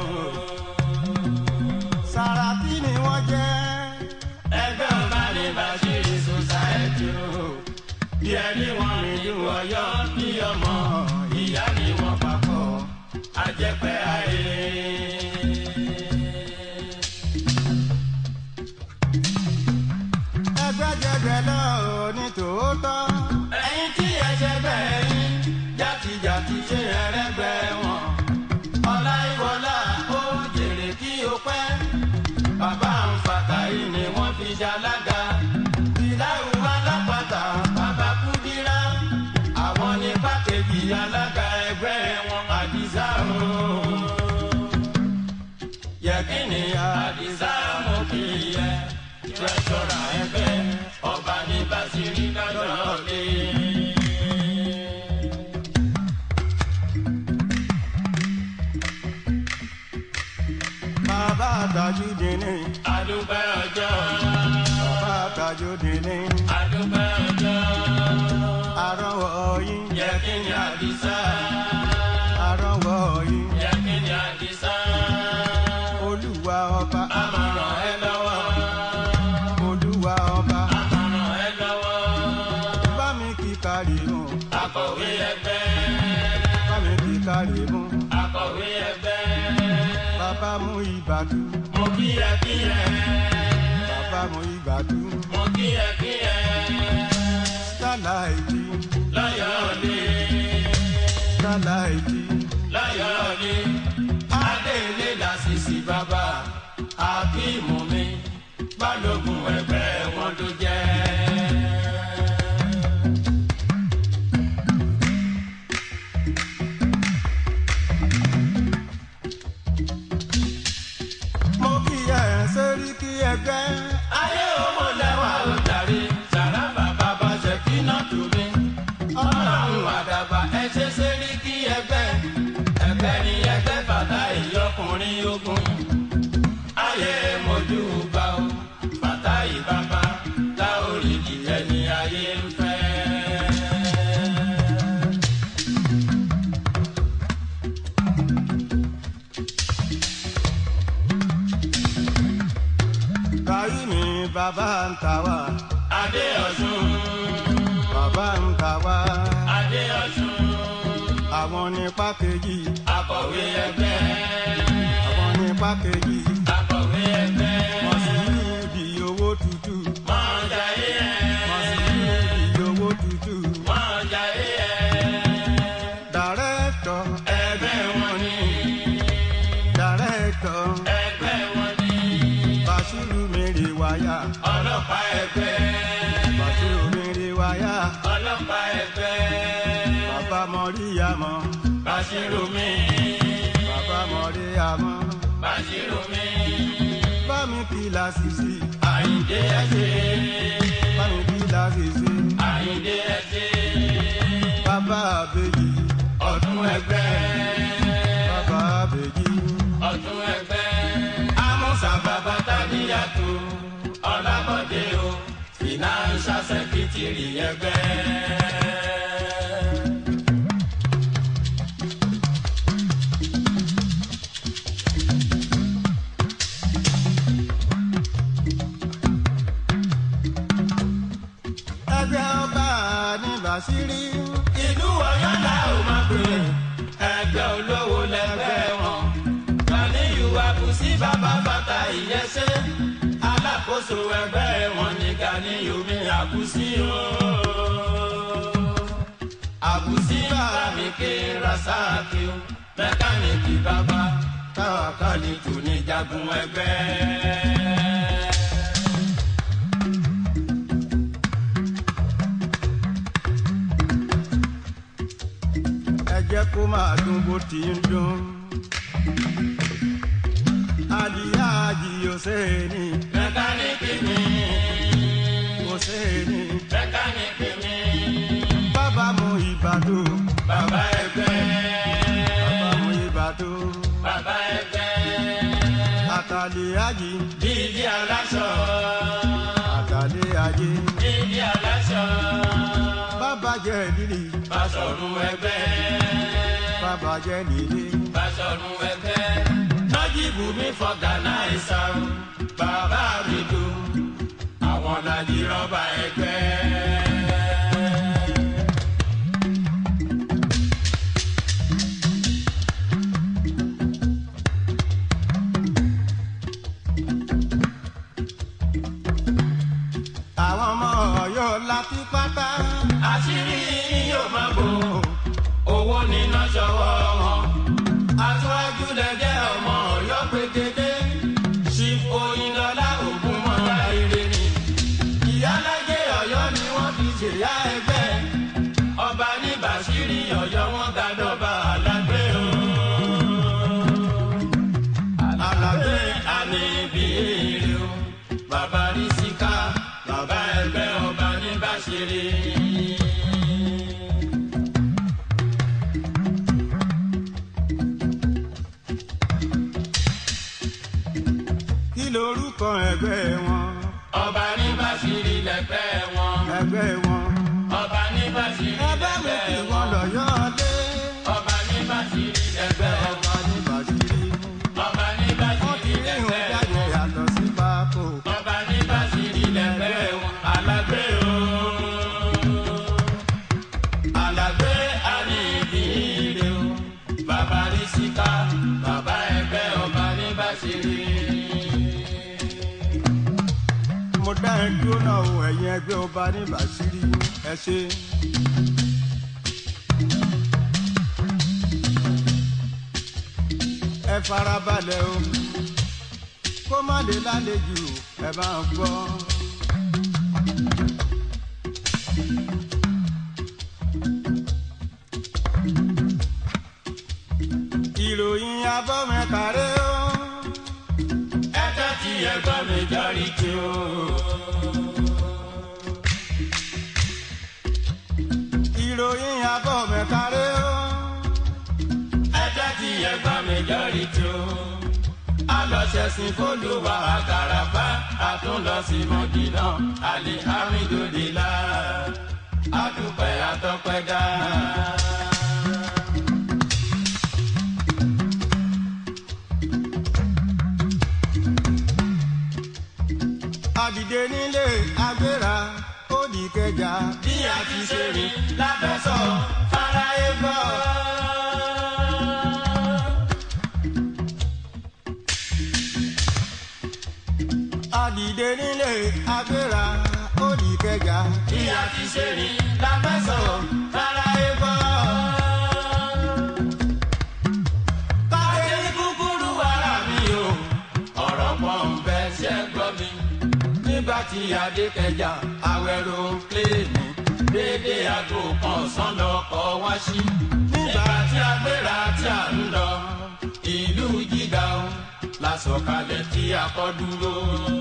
Sàràkí ni wọ́n jẹ́. ẹgbẹ́ ọba ní Bàṣírí Society o. bí ẹni wọn rìn ju ọyọ́ bí ọmọ ìyá ni wọ́n papọ̀ àjẹpẹ́ ayé. Ẹgbẹ́jẹgbẹ́ lọ ní tòótọ́. ẹ̀yin tí ẹsẹ̀ bẹ́ẹ̀ yín játijàti ṣe ẹrẹ́gbẹ́ wọn. ọlá ìwọlá ó jèrè kí o pẹ́. bàbá ń fàtà yìí ni wọ́n fi ṣalága. ìdáhùn alápàtà bàbá kúdírá. àwọn ní pákéjì alága ẹgbẹ́ wọn àdìsá o. yẹ̀kínni àdìsá mo kì í yẹ. tírẹ́sọ̀rà ẹgbẹ́ ọba ní Bàṣírí lọ́jọ́ lé. Bàbá Tajudeen ní. adúpẹ́ ọjọ́ Bàbá Tajudeen ní. adúpẹ́ ọjọ́ Arọ́wọ́ yín. yẹ̀kínni àdìsá Arọ́wọ́ yín. yẹ̀kínni àdìsá Olúwa ọba. àmọ̀ràn ẹ lọ́wọ́ Olúwa ọba. àmọ̀ràn ẹ lọ́wọ́ Bá mi kí kárí mú. akọ̀wé ẹgbẹ́ Bá mi kí kárí mú. akọ̀wé ẹgbẹ́ Bàbá mú ìbàdú. mo kí ẹ kí ẹ Bàbá mú ìbàdú. mo kí ẹ kí ẹ Sálà ìdí. lọ́yọ̀ọ́lé Sálà ìdí. lọ́yọ̀ọ́lé adéèlé làṣìṣì bàbá akíìmù mi balógun ẹgbẹ́ wọn ló jẹ́. Mo kí ẹ sórí kí ẹgbẹ́. ayé owó lẹ́wà ó darí sàrà bàbá bá ṣe kí náà tù mí. ọlọ́run àdàbà ẹ ṣe sẹ́rí kí ẹgbẹ́ ẹgbẹ́ ni ẹgbẹ́ bàtà ìyọkùnrin ogun. ayé mojú bá o bàtà ìbábá tá orí ìjẹ́ ni ayé ń fẹ́. Báyìí ni bàbá ń ta wá. adé ọ̀ṣun Bàbá ń ta wá. adé ọ̀ṣun Àwọn ní pákéjì. akọ̀wé ẹgbẹ́ Àwọn ní pákéjì. akọ̀wé ẹgbẹ́ Wọ́n sì ní ibi owó tútù. máa jayé ẹ̀. Wọ́n sì ní ibi owó tútù. máa jayé ẹ̀. Dàrẹ́tọ̀. ẹgbẹ́ wọn ni Dàrẹ́tọ̀. ẹgbẹ́ wọn ni Bàṣírù mèrè wáyà. ọlọ́pàá ẹgbẹ́ Bàṣírù mèrè wáyà. ọlọ́pàá ẹgbẹ́ Bàbá Mọ̀ríyàmọ̀. Bàṣírù mi Bàbá Mọ̀ríyàmọ̀. Bàṣírù mi Bá mi kí lásìsì. Àyìndé ẹsẹ̀ Bá mi kí lásìsì. Àyìndé ẹsẹ̀ Bàbá àbèjì. ọdún ẹgbẹ́ Bàbá àbèjì. ọdún ẹgbẹ́ amúsà bàbá tàbíyàtò ọlábọ̀dé o financial secretary ẹgbẹ́. Ẹgbẹ́ ọba ní Bàṣírí. ìlú Ọ̀yọ́ la ò máa pè é ẹgbẹ́ olówó lẹ́gbẹ́ wọn. Ganiyu Abusi bàbá bàtà ìyẹ́sẹ́ alákòóso ẹgbẹ́ wọn ní Ganiyu mi Abusi o. Abusi bàbá mi ké Rasaki o mẹkáníìkì bàbá táwa kálí tù ní jagun ẹgbẹ́. Ẹ jẹ́ kó máa dún bó ti ń dún. Àdìyá àjìyò sẹ́ni. mẹkáníìkì mi Kò sẹ́ni. mẹkáníìkì mi Bàbá mu ìbàdàn. bàbá ẹgbẹ́ Bàbá mu ìbàdàn. bàbá ẹgbẹ́ Àtàlẹ́ àjì. dídí aláṣọ Àtàlẹ́ àjì. dídí aláṣọ Bàbá jẹ́ lílì. Bàṣọ̀run ẹgbẹ́ Bàbá jẹ́ lílì. Bàṣọ̀run ẹgbẹ́ bùnmi fọgànáìsà o bàbá mi dùn àwọn làjì rọ́bà ẹgbẹ́. àwọn ọmọ ọ̀yọ́ láti pátá. àṣírí yóò máa bò owó níná ṣọwọ́ wọn. aṣáájú lẹ́jẹ́ ọmọ ọ̀yọ́ pétété chief oyinlọ́lá ògúnmọ́ra ire ni. ìyálájẹ ọ̀yọ́ ni wọ́n fi ṣèyá ẹgbẹ́. ọba ní bàṣírí ọ̀yọ́ wọn gàdọ̀bà alágbé o. alágbé àníbi èrè o. bàbá rí síká bàbá ẹgbẹ́ ọba ní bàṣírí. kí lorúkọ ẹgbẹ́ wọn. ọba ní bàṣírí lẹ́gbẹ́ wọn. ẹgbẹ́ wọn. ọba ní bàṣírí ẹgbẹ́ mi kì lẹ́gbẹ́ wọ́n wọn. lọ́yọ́ lé. ọba ní bàṣírí lẹ́gbẹ́ wọn. ọba ní bàṣírí. ọba ní wọ́n ti bàṣírí rí ìhùn lẹ́gbẹ́ jáde wọn. yàtọ̀ sí pákó. ọba ní bàṣírí lẹ́gbẹ́ wọn. alágbé o. alágbé àní ìdílé o. bàbá rí síká bàbá ẹgbẹ́ ọba ní bàṣírí. mo dá ẹ dúró náà o ẹ̀yin ẹgbẹ́ ọba ní bàṣírí ẹ ṣe. ẹ farabalẹ̀ o kó má lè lálejò ẹ máa gbọ́. ìròyìn abọ́mẹ́kàrẹ́ o. ẹjọ́ tí ẹgbọ́n mi jọrí tí o. ìròyìn abọ́mẹ́kàrẹ́ o. ẹjọ́ tí ẹgbọ́n mi jọrí tí o. a lọ ṣẹ̀sìn fólúwa àkàràfà àtúnlọ sí mọ́dínà àlè àmìdòdìlà àdùpẹ́ àtọ́pẹ́dá. àdìdé nílé agbéra ó di kẹjà. bí a ti ṣe rìn lábẹ́sọ̀ fáráyé gbọ́. àdìdé nílé agbéra ó di kẹjà. bí a ti ṣe rìn lábẹ́sọ̀ fáráyé gbọ́. káyé ní kúkúrú wàrà mi o ọ̀rọ̀ pọ̀ ń bẹ ṣẹ́ gbọ́ mi. nígbà tí adé kẹjà awẹ́rò pléènì dédé aago kan ọ̀sán lọkọ̀ wá sí. nígbà tí a gbéra tí a ń lọ ìlú jíga o la sọ̀kalẹ̀ tí a kọ́ dúró.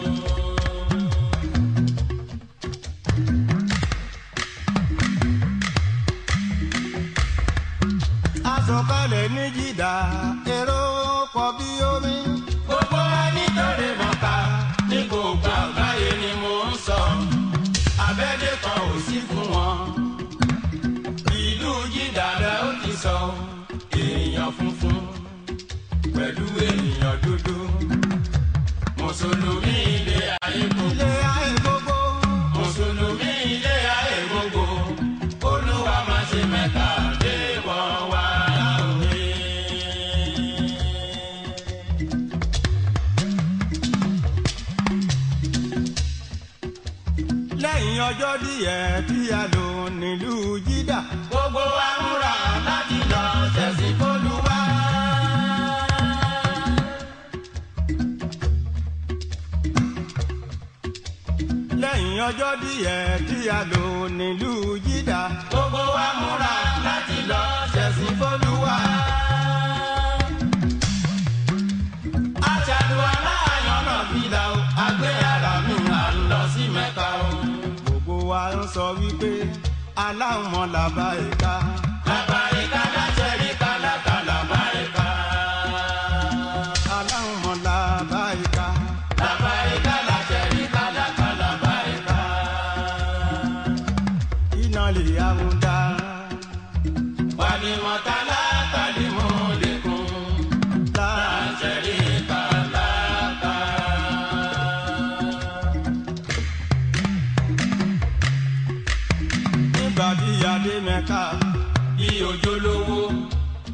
asọ̀kalẹ̀ ní jìdá èrò pọ̀ bí omi. gbogbo ẹni tó lè mọ̀ká ní gbogbo àgbáyé ni mo ń sọ abẹ́lé kan ò sí fún wọn. ìlú jídàdà ó ti sọ èèyàn funfun pẹ̀lú èèyàn dúdú mùsùlùmí ilé ayé gbogbo. ilé ayé gbogbo. mùsùlùmí ilé ayé gbogbo olúwa máa ṣe mẹ́ta dé wọ́n wá láwùjọ. lẹ́yìn ọjọ́ díẹ̀ tí a lò nílùú jídà. gbogbo wa múra láti lọ ṣẹ̀sìn fólúwa. lẹ́yìn ọjọ́ díẹ̀ tí a lò nílùú jídà. gbogbo wa múra láti lọ ṣẹ̀sìn fólúwa. aṣàlùwà láàyàn náà fi là ó àgbé ara mi à ń lọ sí mẹ́ka o. gbogbo wa ń sọ wípé aláwọ̀ làbá ẹ̀ka. bàbá ìka láṣẹ rí kálákálá bá ìka. aláwọ̀ làbá ẹ̀ka. bàbá ìka láṣẹ rí kálákálá bá ìka. iná lè àwọn dá. wà ní mọ̀tálá tàbí mọ́ lẹ́kùn. lá láṣẹ rí ká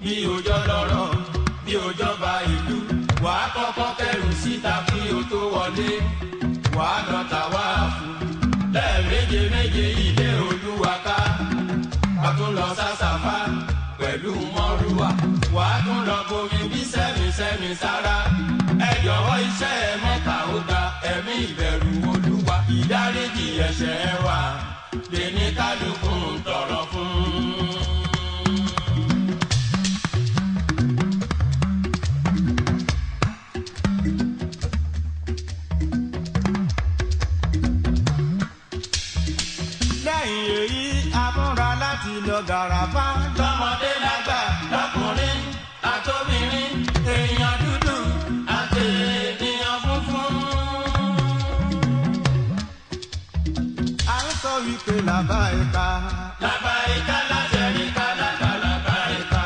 bí òjò lọ́rọ̀ bí òjò bá ìlú wàá kọ́kọ́ kẹrù síta kí o tó wọlé wàá lọ tàwa fún lẹ́ẹ̀méje méje ilé olúwa ká a tún lọ sásàfà pẹ̀lú mọ́rúwà wàá tún lọ bomi bí sẹ́mi sẹ́mi sára ẹ jọ̀wọ́ iṣẹ́ ẹ mọ́ta ó ga ẹ̀mí ìbẹ̀rù olúwa ìdáríjì ẹ̀ṣẹ̀ wa lè ní kálukú ń tọrọ fún. lẹ́yìn èyí a múra láti lọ gàràfà. lọ́mọdé lágbà lọ́kùnrin àtòbìnrin èèyàn dúdú àti ènìyàn funfun. à ń sọ wípé làbá ẹ̀ka. Làbáyíká láṣẹ̀ríkà láta làbáyíká.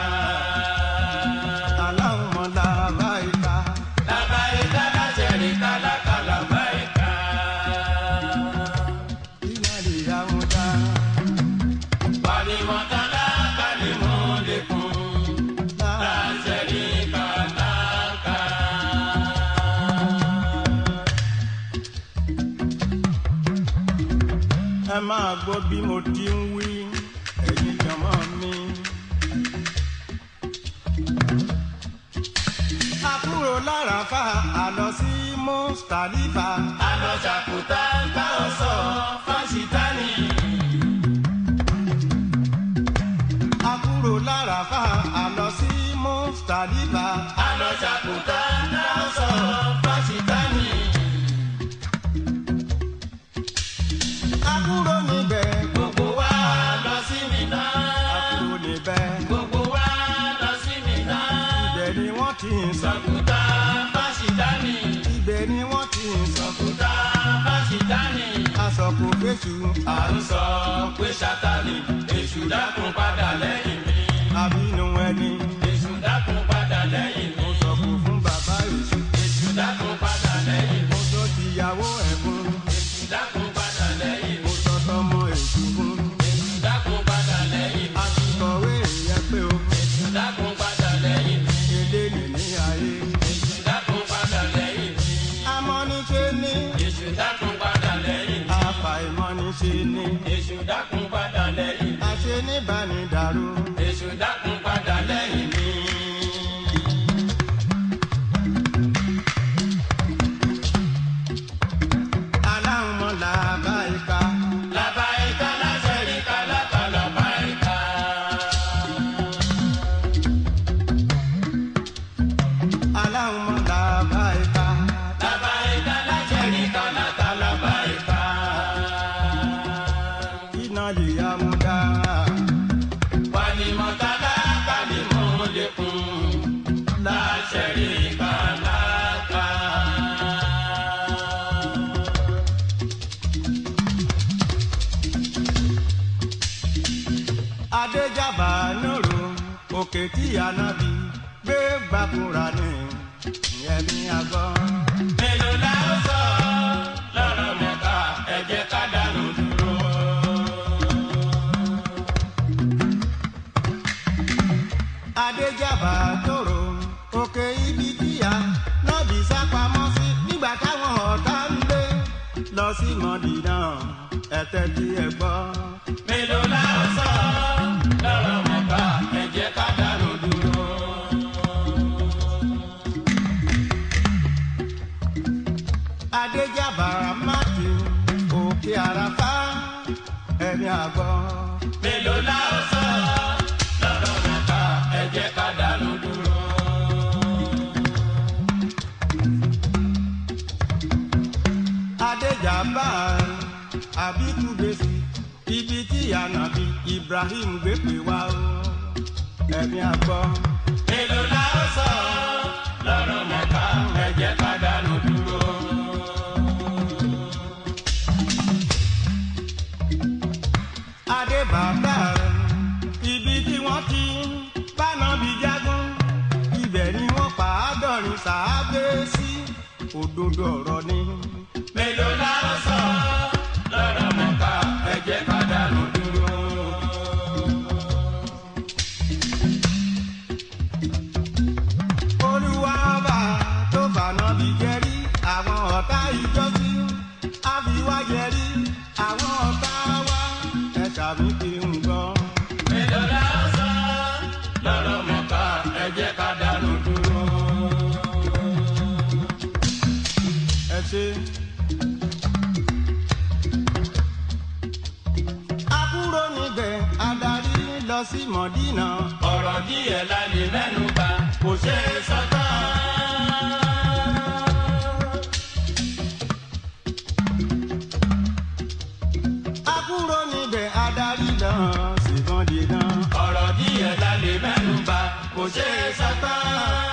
aláwọ̀ làbá ẹ̀ka. Làbáyíká láṣẹ̀ríkà láta làbáyíká. iná lè yá wọn dá. Pàdémọ̀tálá kálímù lẹ́kùn. Láṣẹ̀ríkà láta. ẹ máa gbọ́ bí mo ti ń wí ẹ̀yin jọmọ́ mi. a kúrò láràfà a lọ sí mustalifa. Àlọ́ ṣàkútà bá ọ sọ fásitánì. a kúrò láràfà a lọ sí mustalifa. Àlọ́ ṣàkútà bá ọ sọ fásitánì. a kúrò níbẹ̀. Gbogbo wa lọ sí Mínà. a kúrò níbẹ̀. Gbogbo wa lọ sí Mínà. ibẹ̀ ni wọ́n ti ń sọ. Sọ̀kúta fásitánì. ibẹ̀ ni wọ́n ti ń sọ. Sọ̀kúta fásitánì. aṣọ kò fèsù. À ń sọ pé Sátánì èṣù dákun padà lẹ́yìn mi. àbínú ẹni. Èṣù dákun padà lẹ́yìn mi. mo sọ kò fún bàbá èṣù. Èṣù dákun padà lẹ́yìn mi. mo sọ tìyàwó ẹ̀ fún. Èṣù dákun padà lẹ́yìn mi. mo sọ tọmọ èṣù fún. Èṣù dákun padà lẹ́yìn mi. a ti kọ̀wé ìyẹn pé o. Èṣù dákun padà lẹ́yìn mi. ilé nìní ayé. Èṣù dákun padà lẹ́yìn mi. amọ́niṣe ní. Èṣù dákun padà lẹ́yìn mi. àfàìmọ́niṣe ní. Èṣù dákun padà lẹ́yìn mi. àṣẹ níbànúdàrú. Èṣù dákun padà lẹ́yìn mi. aláwọ̀ làbá ìka. Làbáyíká láṣẹ̀ríkà láta làbáyíká. aláwọ̀ làbá ìka. Làbáyíká láṣẹ̀ríkà láta làbáyíká. iná lè yá mu dá. Wàlímọ̀tálá kálímù lẹ́kùn. Láṣẹ̀ríkà láta. adéjàbá nòrò òkè tí ànábì gbé gbàkúrà ní ìyẹn ní agbọ́. Mélòó la ó sọ lọ́rọ̀ mẹ́ta ẹ jẹ́ ká dànù dúró. adéjàbá tòrò òkè ibi tíya nọ́ọ̀bì sápamọ́ sí nígbà táwọn ọ̀tá ń lé lọ sí mọ́dínà ẹ̀tẹ́ tí ẹ gbọ́. Mélòó la ó sọ lọ́rọ̀ mẹ́ta ẹ jẹ́ ká dànù dúró. adéjàbá máàkì òkè àràfá ẹ̀mí àgbọ̀. Mélòó la ó sọ lọ́rọ̀ mẹ́ta ẹ jẹ́ ká dànù dúró. adéjàbá àbítúgbèsì ibi tí ànàbì ibrahim gbé pè wá o ẹ̀mí àgbọ̀. Mélòó la ó sọ lọ́rọ̀ mẹ́ta ẹ jẹ́ ká dànù dúró. adébàbà ibi tí wọ́n ti ń bánàbí jágún ibẹ̀ ni wọ́n pa àádọ́rin sàábé sí òdodo ọ̀rọ̀ ni. Mélòó la ó sọ lọ́rọ̀ mẹ́ta ẹ jẹ́ ká dànù dúró. ìjọsí àfiwájẹrí àwọn ọ̀tá wa ẹ̀ṣà mi kì í gbọ́. mélòó la ó sọ lọ́rọ̀ mọ̀ká ẹ jẹ́ ká dánú dúró. ẹ ṣe. àbúrò níbẹ̀ adarí lọ sí mọ̀dínà. ọ̀rọ̀ díẹ̀ la lè mẹ́nu bà kò ṣeé sọ tán. àbúrò níbẹ̀ adarí lọ sí mọ̀dínà. ọ̀rọ̀ díẹ̀ la lè mẹ́nu bà kò ṣeé sọ tán.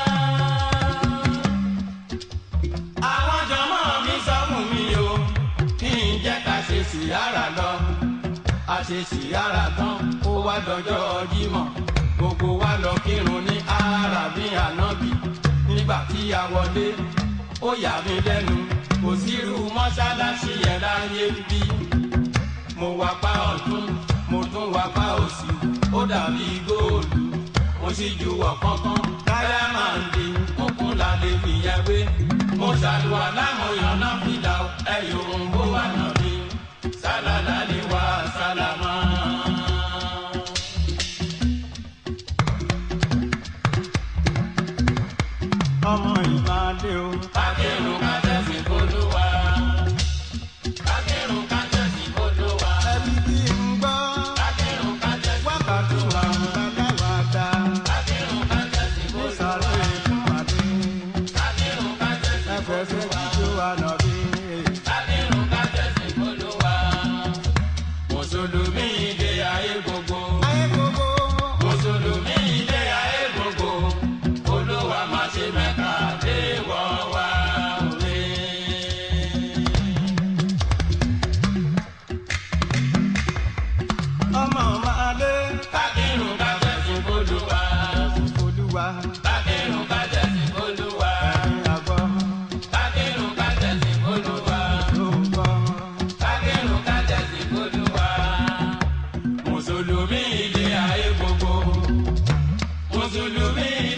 àwọn jọmọ mi sọ fún mi o kí n jẹ́ ká ṣe síyára lọ. a ṣe síyára tán ó wá dọjọ́ jímọ̀ gbogbo wa lọ kírun ní arabi anabi nígbà tí a wọlé ó yà mí lẹ́nu kò sírú mọ́ṣáláṣí yẹn láyé ń bí mo wá pa ọ̀tún mo tún wá pa òsì ó dàbí góòlù mo sì ju ọ̀kánkán dáyàmàndì kúnkún la lè fìyẹn wé mo ṣàlùwà lámòyàn náà fìlà ẹ̀yọ̀ òǹbó wà náà mi sálálá ni wà sálámà. ọmọ ìbàdí o. Akérò kájẹ́sì olúwa. Akérò kájẹ́sì olúwa. ẹbí kí n gbọ́. Akérò kájẹ́sì wákàtí wà bàbá wà dá. Akérò kájẹ́sì ní olúwa. sàlẹ̀ fún àdé. Akérò kájẹ́sì ẹfẹsẹ̀ olúwa. jíjó ànàbí. Akérò kájẹ́sì olúwa. Mùsùlùmí ilé ayé gbogbo. ayé gbogbo. Mùsùlùmí ilé ayé gbogbo. Olúwa má ṣe mẹ́ta dé wọ́ wá òwe. ọmọ máa lé. Akérò kájẹ́sì olúwa. olúwa. Akérò kájẹ́sì olúwa. ẹ̀yin àgbọ̀ Akérò kájẹ́sì olúwa. ló ń gbọ́. Akérò kájẹ́sì olúwa. Mùsùlùmí ilé ayé gbogbo. Mùsùlùmí